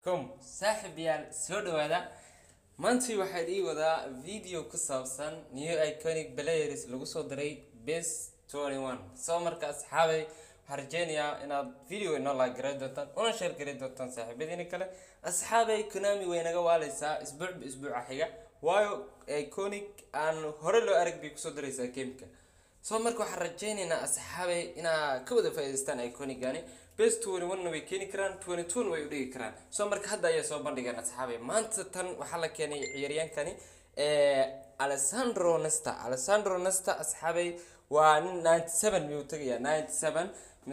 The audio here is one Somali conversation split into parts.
com saaxib yaal soo dhawaada maantii waxaad ii wadaa video ku saabsan new iconic players lagu soo diray base 21 soo marka asxaabay waxaan rajeynayaa inaad video inoo laagaray doontaan una sheer garay doontaan saaxiibadiina kale asxaabay konami way naga waaleysaa isbuucba isbuuca xiga waayo iconic aan hore loo arag bay kusoo diraysaa gameka soo marka waxaan rajeynaynaa asxaabay inaa ka wada faa'iidaystaan iconigani base 21 way keeni karaan 22 way u dhigi karaan soo marka hadda ayay soo bandhigeen asxaabay maanta tan waxaa la keenay ciyaaryaankani alessandro nesta alessandro nesta asxaabay waa nin 97 miyuu tagayaa 97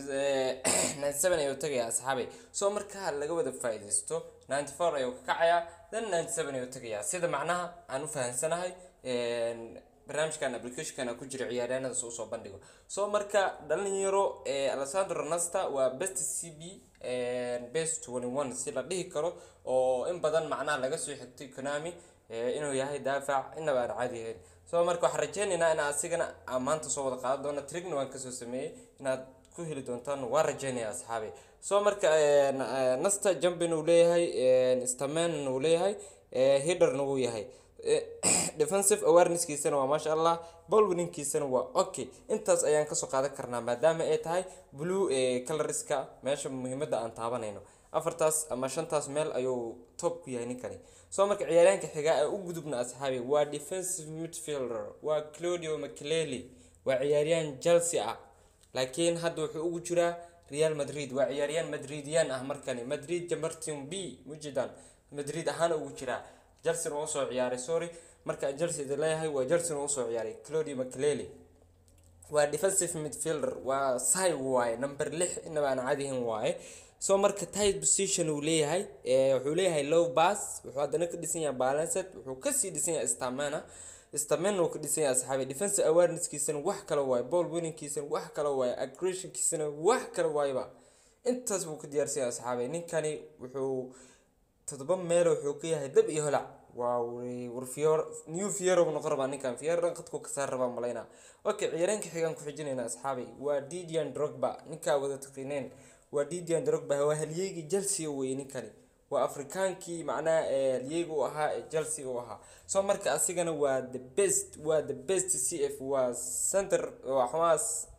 97 ayuu tagayaa asxaabay soo marka laga wada faa'iidaysto 94 ayuu ka kacayaa then 97 ayuu tagayaa sida macnaha aan u fahansanahay barnaamijkan applicationkan ku jira ciyaaryahanada soo soo bandhigo soo marka dhalinyaro alessandro nasta waa best c b best 21 si la dhihi karo oo in badan macnaha laga soo xigtay konami inuu yahay daafac inaba aan caadi ahayn soo marka waxaan rajeynaynaa in asigana aan maanta soo wada qaadan doono trigna waan kasoo sameeyey inaad ku heli doontaan waan rajeynaya asxaabi soo marka nasta jumpin uu leeyahay staman uu leeyahay hiderna wuu yahay defensive awareness-kiisana waa maasha allah ball winningkiisana waa okay intaas ayaan kasoo qaadan karnaa maadaama ay tahay blue coloriska meesha muhiimada aan taabanayno afartaas ama shantaas meel ayuu top ku yahay ninkani soo marka ciyaaryaanka xigaa ee u gudubna asxaabi waa defensive midfielder waa claudio maclely waa ciyaaryaan chelsea ah laakiin hadda wuxuu ugu jiraa real madrid waa ciyaaryaan madridiyan ah markani madrid jamartin b mujidan madrid ahaan ugu jiraa jelsin uu soo ciyaaray sorry marka jelsi idin leeyahay waa jelsin uu soo ciyaaray claudio maclely waa defensive midfielder waa sai waaye number lix inaba aan cadihin waaye soo marka tight position uu leeyahay wuxuu leeyahay low bass wuxuu haddana ka dhisan yahay balanced wuxuu kasii dhisan yahay stamina stamina uu ka dhisan yahay asxaabi defensive awareness-kiisana wax kale waaye ball winningkiisana wax kale waaye aggressionkiisana wax kale waayeba intaas buu ka diyaarsan yahay asxaabi ninkani wuxuu todoba meel wuxuu ka yahay dab iyo holac waa war fiyor new fiero noqon rabaa ninkan fiero qadku ka saar rabaa malayna okay ciyaareenka xigaan ku xijinayna asxaabay waa didian drogba ninkaa wada taqiineen waa didian drogba waa halyeygii chelsea wey ninkani waa afrikaankii macnaha halyeega u ahaa ee chelsea u ahaa soo marka asigana waa the best waa the best c f waa center waxaa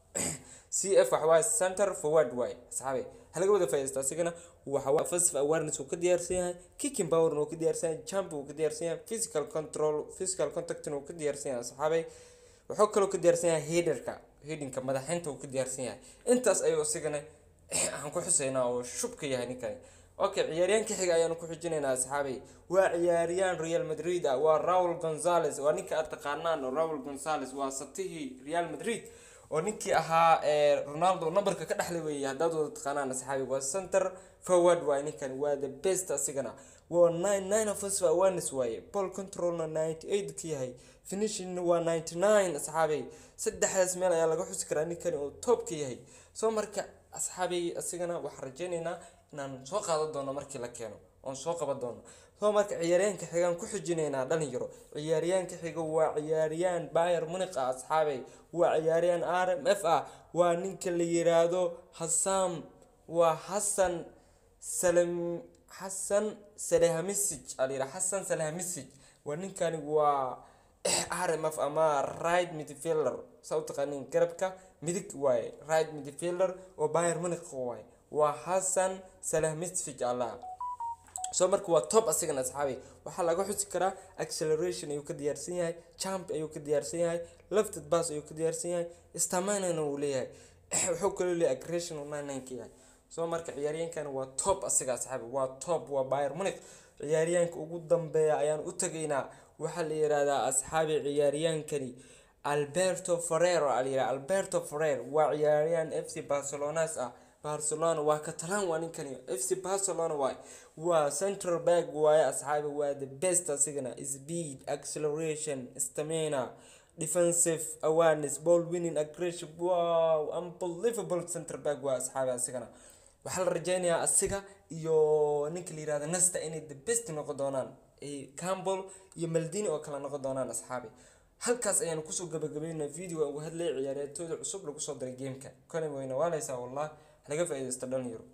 c f waxawaa center forward waay asxaabay halaga wada faa'iidaysta asigana waxa offensive awareness uu ka diyaarsan yahay kicking power uu ka diyaarsan yahay jump uu ka diyaarsan yahay physical control physical contact uu ka diyaarsan yahay asxaabay wuxuu kaloo ka diyaarsan yahay headerka headingka madaxinta uu ka diyaarsan yahay intaas ayuu asigana aan ku xuseynaa oo shubka yahay ninkani okay ciyaaryaanka xiga ayaanu ku xijinaynaa asxaabay waa ciyaaryaan real madrid ah waa raul gonzales waa ninka aad taqaanaan raul gonzales waa satihii real madrid oo ninkii ahaa ronaldo numberka ka dhexlay weeye haddaad wada taqaanaan asxaabi waa center forward waaye ninkan waa the best asigana waa nine nine offensive awareness waaye ball controlna ninety eight ka yahay finishingna waa ninety nine asxaabay saddexdaas meel ayaa laga xusi karaa ninkani oo top ka yahay soo marka asxaabay asigana waxaan rajeynaynaa inaan soo qaadan doono markii la keeno oon soo qaban doono soo marka ciyaaryaanka xigaan ku xijinaynaa dhalinyaro ciyaaryaanka xiga waa ciyaaryaan bayer muniq ah asxaabay waa ciyaaryaan r m f ah waa ninka la yiraahdo hasam waa xasan salam xasan salahamisij alayira xasan salahamisij waa ninkani waa r m f ama right midfielder saa u taqaanin garabka midig waaye right midfielder oo bayer muniq waaye waa xasan salahmisij allah soo marka waa top asigana asxaabi waxaa laga xusi karaa acceleration ayuu ka diyaarsan yahay jump ayuu ka diyaarsan yahay lefted bass ayuu ka diyaarsan yahay staminana uu leeyahay wuxuu kaloo leeyahay aggression uu nine nine ka yahay soo marka ciyaaryaankan waa top asiga asxaabi waa top waa bayer muniq ciyaaryaanka ugu dambeeya ayaan u tagaynaa waxaa la yihahdaa asxaabi ciyaaryaankani alberto ferrero a la yihahda alberto ferrer waa ciyaaryaan f c barcelonas ah barcelona waa catalan waa ninkani f c barcelona waay waa central back waaye asxaabi waa the best asigana speed acceleration stamina defensive awareness ball winning aggression wow unbelievable central back waa asxaabi asigana waxaa la rajeynayaa asiga iyo ninka la yirahdo nasta inay the best noqon doonaan campbell iyo maldini oo kale noqon doonaan asxaabi halkaas ayaanu kusoo gabagabeynaa video uga hadlaya ciyaaryaatooda cusub lagu soo diray gameka konami wayna waaleysaa wallah laga faa'iidaysta dhalinyaro